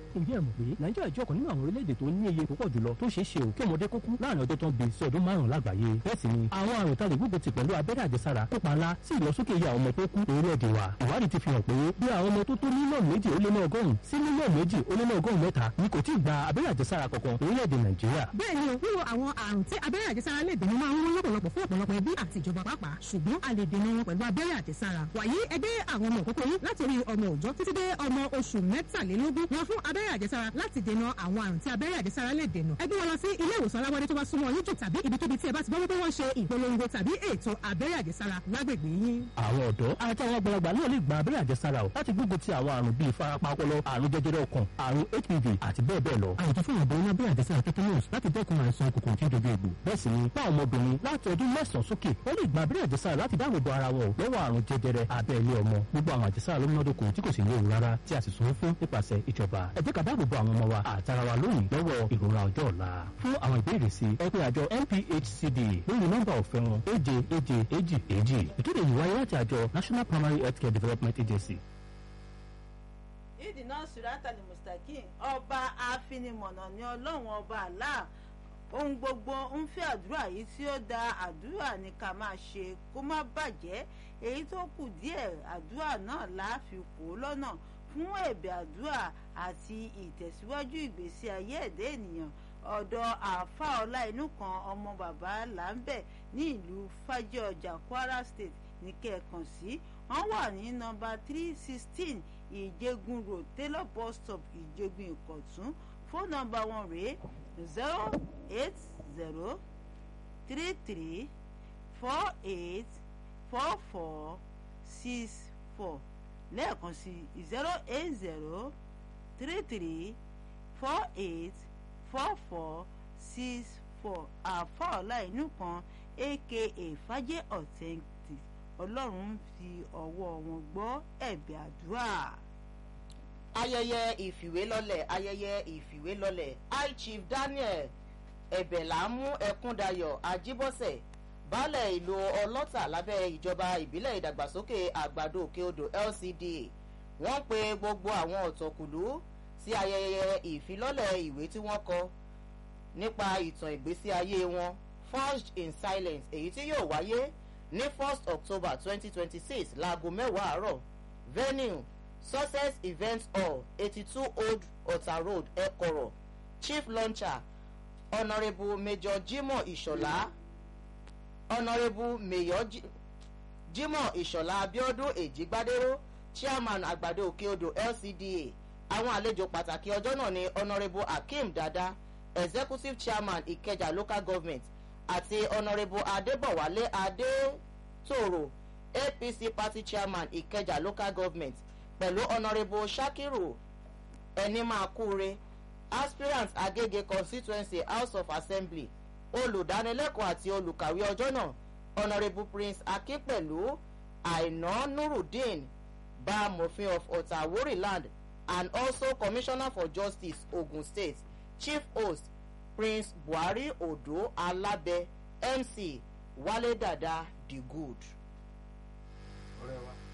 ǹjẹ́ ẹ mọ̀ pé nàìjíríà jẹ́ ọ̀kan nínú àwọn orílẹ̀-èdè tó ní iye púpọ̀ jùlọ tó ṣeé ṣe ò kí ọmọdé kúkú láàrin ọjọ́ tó ń bí sí ọdún márùn-ún lágbàáyé bẹ́ẹ̀ sì ni àwọn àrùn tá lè gbógun ti pẹ̀lú abẹ́rẹ́ àjẹsára kópa ńlá sí ìlọsókè iye àwọn ọmọ tó kú orílẹ̀-èdè wa ìwádìí ti fi hàn pé bí àwọn ọmọ tó tó mílíọ̀nù méjì ó lé ní ọgọ́rùn-ún sí mílíọ̀nù méjì ó lé ní ọgọ́rùn-ún mẹ́ta ni kò tí ì gba abẹ́rẹ́ àjẹsára kankan orílẹ̀-èdè nàìjíríà. bẹ́ẹ̀ ni o wíwo àwọn àrùn tí abẹ́rẹ́ àjẹsára lè dènà máa ń wọ́n lọ́pọ̀lọpọ̀ fún ọ̀pọ̀lọpọ̀ ẹbí àti ìjọba pàápàá ṣùgbọ́n a lè dènà wọn pẹ̀lú abẹ́rẹ́ àjẹsára wàyí ẹgbẹ́ àwọn ọmọ òkókó yín láti orí ọmọ òòjọ́ títí dé ọmọ oṣù mẹ́tàlélógún wọn fún abẹ́rẹ́ àjẹsára láti dènà àwọn àrùn tí abẹ́rẹ́ àjẹsára lè dènà ẹgbẹ́ wọn lọ sí ilé ìwòsàn aláwọ̀dé tó bá súnmọ́ yín jù tàbí ibikíbi tí ẹ bá ti gbọ́ wípé wọ́n ṣe ìpolongo tàbí ètò abẹ́rẹ́ àjẹsára lágbègbè yín. àwọn ọ̀dọ́ àti àwọn àgbàlagbà náà lè gba abẹ́rẹ́ àjẹsára o láti gbógun ti àwọn àrùn bíi ìfarapa ọpọlọ àrùn jẹjẹrẹ ọkàn àrùn hpv àti bẹ́ẹ̀ bẹ́ẹ̀ lọ. àyètò fún ìbọn ní abẹ́rẹ́ àjẹsára tetanus láti dẹ́kun àìsàn kòkòrò tí ó dojú egbò. bẹ́ẹ̀ sì ni fún àwọn ọmọbìnrin láti ọdún mẹ́sàn-án sókè wọ́n lè gba abẹ́rẹ́ àjẹsára láti dáàbò bo ara wọn lọ́wọ́ àrùn jẹjẹrẹ abẹ́ ilé ọmọ gbogbo àwọn àjẹsára ló múnádóko tí kò sì léwu rárá tí a sì sanwó fún nípasẹ̀ ìjọba ẹ jẹ́ ká dáàbò bo àwọn ọmọ wa àtara wa lónìí lọ́wọ́ ìrora ọjọ́ ọ̀la fún àwọn ìbéèrè sí ẹ pé àjọ NPHCD lórí nọ́mbà ọ̀fẹ́ wọn èje èje èjì èjì ìkéde yìí wáyé láti àjọ National Primary Healthcare Development Agency. ìdìnnà sùràtà ní mustakin ọba àfinimọ̀nà ní ọlọ́run ọba Allah ohun gbogbo ń fẹ́ àdúrà yìí tí ó da àdúrà ní ká máa ṣe kó má bàjẹ́ èyí tó kù díẹ̀ àdúrà náà láàfin kó lọ́nà fún ẹ̀bẹ̀ àdúrà àti ìtẹ̀síwájú ìgbésí ayé ẹ̀dẹ́ ènìyàn ọ̀dọ̀ àáfà ọlá inú kan ọmọ bàbá làǹbẹ̀ ní ìlú fàjẹ́ ọjà Kwara State ní kẹ̀ẹ̀kan sí wọ́n wà ní nọ́mbà three sixteen ìjẹgun road taylor bus stop ìjẹgun ìkọ̀tún fóònù nọ́mbà wọn rèé zero eight zero three three four eight four four six four lẹ́ẹ̀kan sí zero eight zero three three four eight four four six four àfọ̀ọ́lá inú kan aka fàjẹ́ authentic ọlọ́run ń fi ọwọ́ wọn gbọ́ ẹ̀bẹ̀ àdúrà. ayẹyẹ ìfìwélọ́lẹ̀ ayẹyẹ ìfìwélọ́lẹ̀ high chief daniel ẹ̀bẹ̀lámú ẹ̀kúndayọ̀ ajíbọ́sẹ̀ baálẹ̀ ìlú ọlọ́tà lábẹ́ ìjọba ìbílẹ̀ ìdàgbàsókè àgbàdo òkè odò LCDA wọ́n pe gbogbo àwọn ọ̀tọ̀kùlú sí ayẹyẹ ìfilọ́lẹ̀ ìwé tí wọ́n kọ nípa ìtàn ìgbésí ayé wọn forged in silence èyí tí yóò wáyé ní first october twenty twenty six láago mẹ́wàá àárọ̀ venue success event hall eighty two old ọ̀tà road ẹ̀kọ́rọ̀ chief launcher honourable major jimoh ìṣọ̀lá honourable mayor jimoh ìṣọ̀lá abiodun èjìgbádéró chairman àgbàdo òkè odò lcda àwọn àlejò pàtàkì ọjọ́ náà ni honourable akeem dada executive chairman ìkẹjà local government àti honourable adébọ̀wálé adétòrò apc party chairman ìkẹjà local government pẹ̀lú honourable shakiru ẹnimákúre aspirant agége constituency house of assembly olùdánilẹ́kọ̀ọ́ àti olùkàwé ọjọ́ náà honourable prince akínpẹ̀lú àìná nurudeen bá mòfin of ọ̀tàwórì land and also commissioner for justice ogun state chief host prince buhari odo alábẹ mc wálé dàda the good. ọ̀rẹ́ wa